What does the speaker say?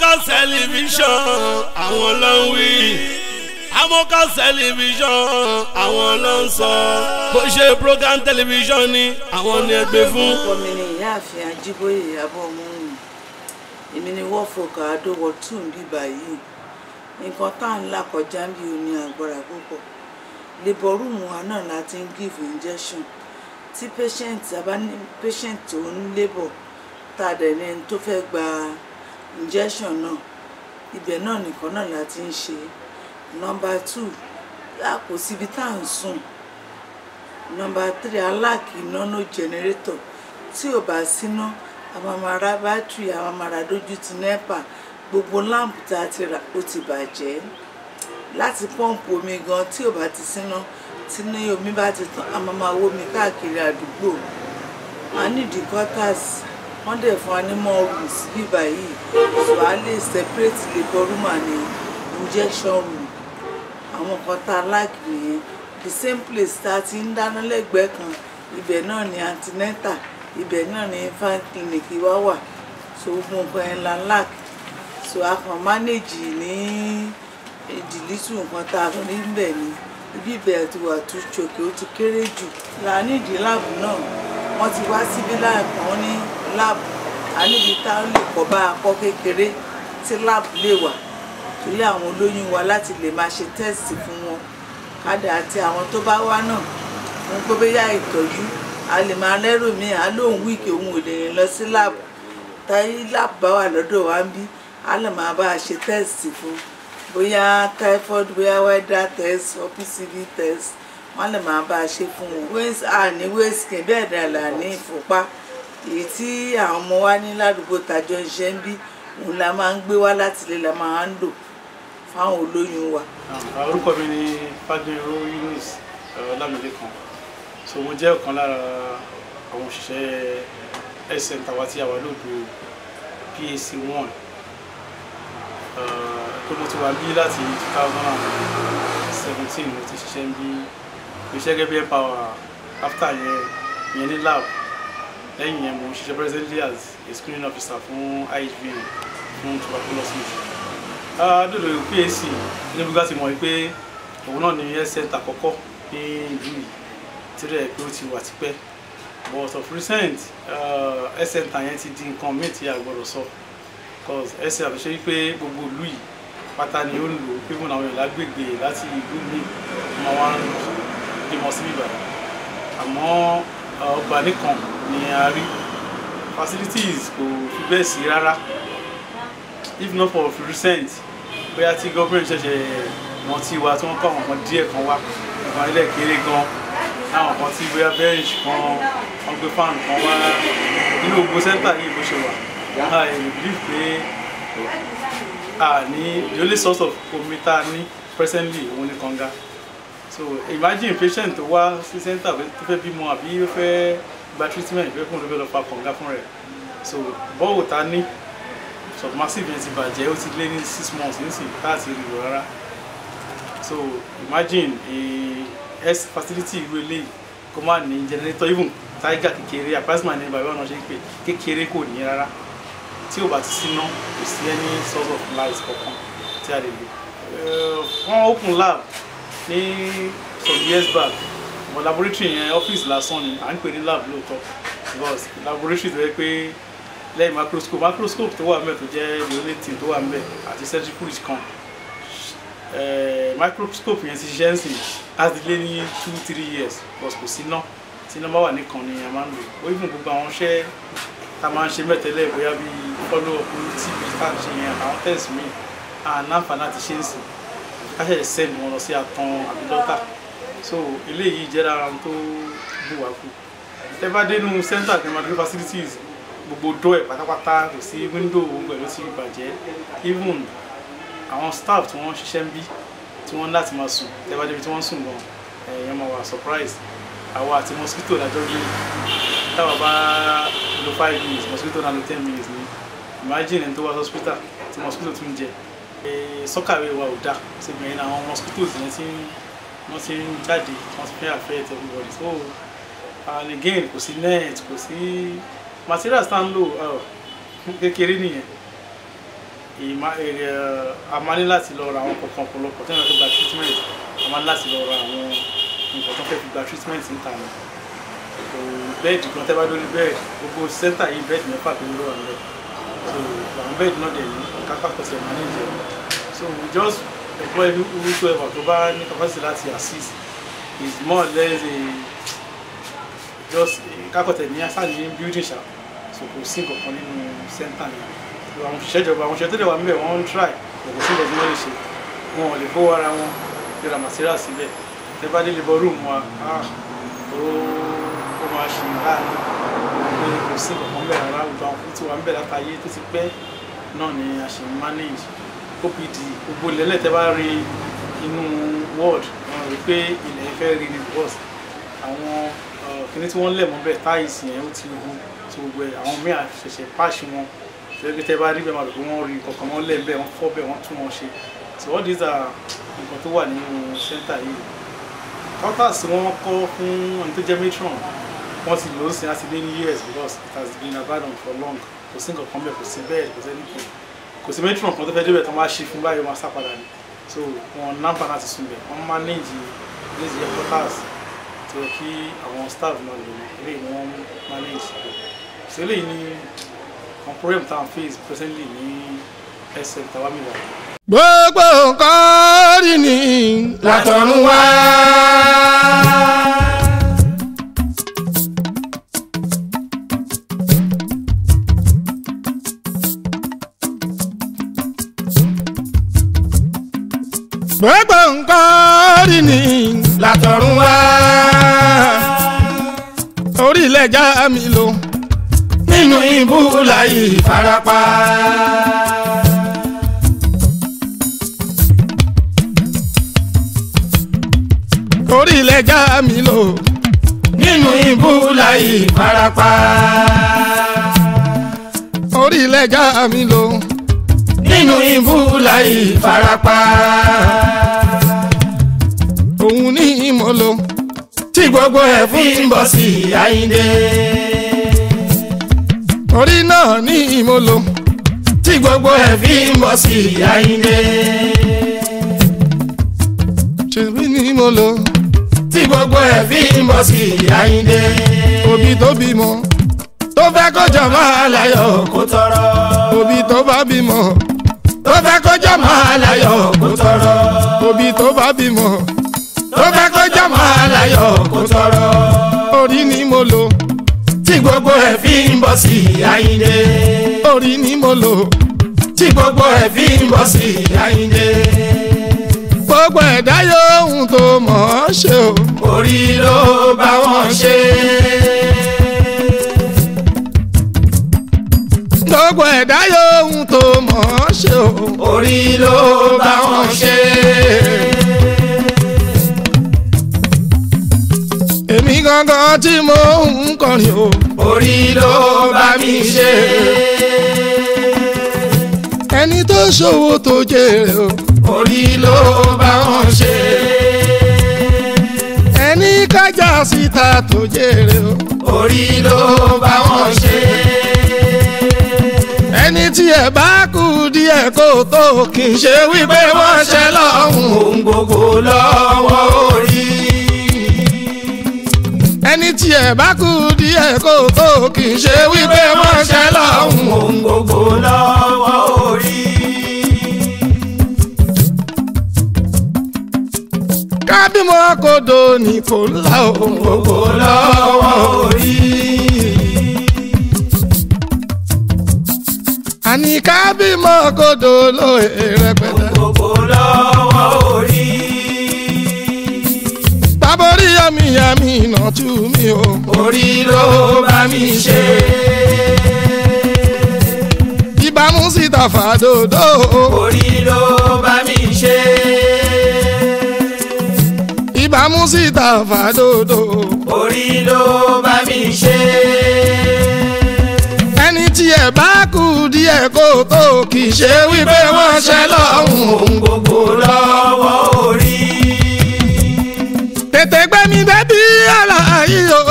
tẹlifíṣàn àwọn ló ń wí amọ́ká tẹlifíṣàn àwọn ló ń sọ bó ṣe program tẹlifíṣàn ni àwọn ni ẹ gbé fún. orúkọ mi ni ìyáàfin ajíbóyè ìyàbọ̀ ọmọọ̀hún èmi ni wọ́n fọkà àdówọ̀ tún bíbà yìí nǹkan tá à ń là kọjá bí o ní agbára púpọ̀ labour room wa náà la ti ń give injection tí patient bá ní patient tó ń labour tá a dẹ̀ ní ẹni tó fẹ́ gba injection náà ibẹ̀ náà nìkan náà la ti ń ṣe number two a kò síbi tá à ń sùn nọmba three aláàkì nánú jẹnẹrétọ̀ tí ò bá síná àwọn máa ra bátìrì àwọn máa ra dójú ti nẹ́pà gbogbo láǹpù tá a ti rà ó ti bàjẹ́ láti pọ́ǹpù omi gan tí ò bá ti síná tí ní omi bá ti tán àwọn máa wó mi káàkiri àdúgbò a nídìí quarters wọ́n dẹ̀ fún wa ní more rooms bíbá yìí so a lè separate labour room and injection room àwọn kan tá a láàkì nìyẹn the same place tá a ti ń dáná lẹ́gbẹ̀ẹ́ kan ibẹ̀ náà ni antenatal ibẹ̀ náà ni infant clinic wá wà so gbogbo nǹkan yẹn la lack so a kàn manage ní ìdìlítù nǹkan tá a rí bẹ̀ ni ibi ìbẹ̀rẹ̀ ti wà tún ṣòkè ó ti kéré jù là nídìí láàbù náà wọ́n ti wá síbí láàbù wọn ní láàbù a níbi tá a lè kọ́ bá a kọ́ kékeré tí láàbù lè wà torí àwọn olóyún wa láti lè máa ṣe test fún wọn kádà àti àwọn tó bá wá náà fún pé bóyá ìtọ́jú a lè máa lẹ́rù mi à lóun wíìkì òun ò lè rìn lọ sí láàbù táyé láàbù bá wà lọ́dọ̀ wa ń bí a lè máa bá a ṣe tẹ́ẹ̀sì fún bóyá typhoid bóyá weather test or pcv test wọ́n lè máa bá a ṣe fún wọn. waist a ní waist kì í bẹ́ẹ̀ dà là ní ìfúnpá èyí tí àwọn ọmọ wa ní ládùúgbò tàjọ ń ṣe ń bí òun la máa ń gbé wá láti ilé la máa ń lò fáwọn olóyún wa. orúkọ mi ni fàdúró yunus ọlámilẹ́kan so mo jẹ́ ọ̀kan lára àwọn òṣìṣẹ́ health center wa tí a wà lóògbé pac one tó mo ti wà bí láti two thousand and seventeen mo ti ṣiṣẹ́ ń bí iṣẹ́ gẹ́gẹ́ bí empower after yẹn yẹn ní lab lẹ́yìn yẹn mo ṣiṣẹ́ presently as a screening officer fún ihv fún tuberculosis dòdò PAC níbi ká ti mọ̀ pé òun náà ní health center àkọ́kọ́ ní ìlú yìí tí rẹ̀ pé ó ti wà tipẹ́ but of recent health center yẹn ti di nǹkan míì tí a gbọ́dọ̀ sọ cause health center ṣe pé gbogbo ìlú yìí pátá ni ó ń lò pé fún àwọn èèyàn lágbègbè láti ìlú míì wọ́n wá ń bímọ sí bíbá àmọ́ ọgbà nìkan ni a rí facilities kò fi bẹ́ẹ̀ sí rárá if not for recent bóyá tí government ṣẹ̀ṣẹ̀ wọn ti wá tí wọ́n kọ́ àwọn kan díẹ̀ kan wá nǹkan ilé kéré gan láwọn kan tí bóyá bench kan wọ́n gbé fan kan wá nínú gbogbo center yìí bó ṣe wà a ẹ̀ believe pé a ní the only source of omi tá a ní presently òun ni kànga so imagine patient tó wá sí center tó fẹ́ bímọ àbí ó fẹ́ gba treatment ìfẹ́ fún olùfẹ́ lọ fa kànga fún rẹ̀ so bọ́ọ̀wù tá a ní submersive yẹn ti bàjẹ́ ó ti lé ní six months nísìnyí káàtì rí lò rárá so imagine a health facility irú eléyìí kó má ní generator even tiger kékeré apasma ní bàbá ọ̀nà ṣe ń pè kékeré kò ní rárá tí ò bá ti síná kò sí any source of light kankan tí a lè lò wọ́n open lab ní some years back but laboratory yẹn office lásán ni à ń pè ní lab lóòótọ́ because laboratory tó yẹ pé lẹ́yìn microscope microscope tó wà ń bẹ̀ tó jẹ́ the only thing tó wà ń bẹ̀ àti surgical kan microscope yẹn ti ṣiṣẹ́ ń sìn láti lé ní two three years but kò sí náà tí iná bá wà nìkan ni a máa ń lò ó even gbogbo àwọn iṣẹ́ tá a máa ń ṣe mẹ́tẹ́lẹ̀ bóyá bí follow up tv tá a ṣe yẹn àwọn test mi àná àǹfààní àti ṣe ń sìn ká ṣẹ̀ṣẹ̀ send wọn lọ sí àtàn àbí dọ́tà so eléyìí jẹ́ lára tó bù wá kú tẹ́ bá dénú center climatic facilities gbogbo dọ́ ẹ̀ pátápátá kò sí wíńdò gbogbo ẹ̀ ló ti bàjẹ́ even àwọn staff tí wọ́n ṣiṣẹ́ ń bí tí wọ́n láti máa sùn tẹ́ bá débi tí wọ́n sùn gan ẹ̀yàn máa wà surprise àwa àti mosquito lájọ́ gbé táwa bá lo five minutes mosquito náà lo ten minutes ni imagine ẹni tó wá hospital tí mosquito tún jẹ sọ́kàwé wa ò dáa síbi yẹn àwọn mosquitoes yẹn tí wọ́n ti ń jáde wọ́n ti fẹ́ affect everybody so and again kò sí net kò sí materials tá ń lò kékeré nìyẹn ìmá- ẹ, a máa ní láti lọ ra àwọn kọ̀ọ̀kan ọ̀pọ̀lọpọ̀ tí wọ́n tó gba treatment a máa ní láti lọ ra àwọn nǹkan tó fẹ́ fi gba treatment níta ni so bẹ́ẹ̀dì kan tẹ́ bá lórí bẹ́ẹ̀dì gbogbo sẹ́ńtà yìí bẹ́ẹ̀dì mẹ́fà tó ló wà níbẹ̀ so àwọn bẹ́ẹ̀dì náà dẹ̀ ní kápá pẹ̀sẹ̀ manage ẹ̀ so we just employ whosoever tó bá ní capacity láti assist is more or less a just kákọ̀tẹ̀ ní asá ní building ṣá so kò sí nǹkan kan nínú sẹ́ńtà yẹn so àwọn òṣìṣẹ́ ìjọba àwọn òṣìṣẹ́ tó dẹ̀ wà níbẹ̀ wọ́n ń try kò kò sí nǹkan tí wọ́n lè ṣe wọn ò lè fowó ara wọn yọra material síbẹ̀ tẹ bá dé labour room wa ah ó ó máa ṣe láàánú pé kò sí nǹkan kan bẹ́ẹ̀ rárá gbogbo àwọn tó wà níbẹ̀ látàyé tó ti pẹ́ náà ni a ṣe ń manage opd gbogbo ilẹ̀ tẹ bá rí inú ward wọn rí pé ilẹ̀ fẹ́ rí ni because àwọn kíní tí wọ́n lẹ̀ mọ́ bẹ́ẹ̀ táìsì yẹn ó ti hu tí gbogbo ẹ̀ àwọn míì àṣẹ̀ṣẹ̀ páàṣì wọn ṣẹ́gi tẹ́ bá rí bẹ́ẹ̀ máa rò pé wọ́n rí nǹkan kan wọ́n lẹ̀ bẹ́ẹ̀ wọ́n fọ́ bẹ́ẹ̀ wọ́n tún wọn ṣe so all these are nǹkan tó wà nínú center yìí quarters wọ́n kọ́ fún ẹni tó jẹ́ matron wọ́n ti lò ó sí láti lé ní years because it has been abandoned for long kò sí nǹkan kan bẹ́ẹ̀ kò sí bẹ́ẹ̀ kò sí anything kò sí matron kan tó fẹ́ débẹ̀ tó máa ṣe fún báyìí wọ́n máa sá padà ní so wọn nàmbà láti sùn bẹ̀ wọ́n manage these year quarters tó yẹ kí àwọn staff náà lò ní eléyìí ni wọ́n manage so eléyìí ni àwọn problem tá à ń face presently ní health center wa mi wà. gbogbo nǹkan rí ni látọ̀run wá. gbogbo nǹkan rí ni látọ̀run wá. orílẹ̀ já mi lò nínú ibú láyé ìfarapa. orílẹ̀ já mi lò nínú ibú láyé ìfarapa. orílẹ̀ já mi lò nínú ibú láyé ìfarapa. òun ní ìmọ̀lò tí gbogbo ẹ̀ fi ń bọ̀ sí àyíndé. orí náà ní ìmọ̀lò tí gbogbo ẹ̀ fi ń bọ̀ sí àyíndé. ṣèbí ní ìmọ̀lò tí gbogbo ẹ̀ fi ń bọ̀ sí àyíndé. òbí tó bímọ tó fẹ́ kọjá máa láyọ̀ kó tọrọ. òbí tó bá bímọ tó fẹ́ kọjá máa láyọ̀ kó tọrọ. òbí tó bá bímọ tó fẹ́ kọjá máa láyọ̀ kó tọrọ. orí ni mo lò tí gbogbo ẹ̀ fi ń bọ̀ sí àyíndé. orí ni mo lò tí gbogbo ẹ̀ fi ń bọ̀ sí àyíndé. gbogbo ẹ̀dá yòówù tó mọ̀ ọ́ ṣe o. orí ló bá wọn ṣe. gbogbo ẹ̀dá yòówù tó mọ̀ ọ́ ṣe o. orí ló bá wọn ṣe. èmi gangan tí mo ń kọrin o. orí ló bá mi ṣe. ẹni tó ṣòwò tó jèrè o. orí ló bá wọn ṣe. ẹni kájà síta tó jèrè o. orí ló bá wọn ṣe. ẹni tí ẹ bá kú díẹ̀ kó tó kì í ṣe wípé wọ́n ṣe lọ́hùn ohun gbogbo lọ́wọ́ orí ẹni tí ẹ bá kú díẹ̀ kó tó kì í ṣe wípé wọ́n ṣe lọ́hùn ohun gbogbo lọ́wọ́ orí. kábímọ kodo ní kò ńlá ohun gbogbo lọ́wọ́ orí. àní kábímọ kodo lóye rẹpẹtẹ. gbogbo lọ́wọ́ orí. tábórí yàmi yàmi iná tú mi o. orí ló bá mi ṣe. ìbámu síta fàdòdò. orí ló bá mi ṣe. ìbámu síta fàdòdò. orí ló bá mi ṣe. ẹni tí ẹ bá kú díẹ̀ kó tó kì í ṣe wípé wọ́n ṣe lọ́hùn ohun ohun gbogbo lọ́wọ́ orí. tètè gbé mi débi àlàyé o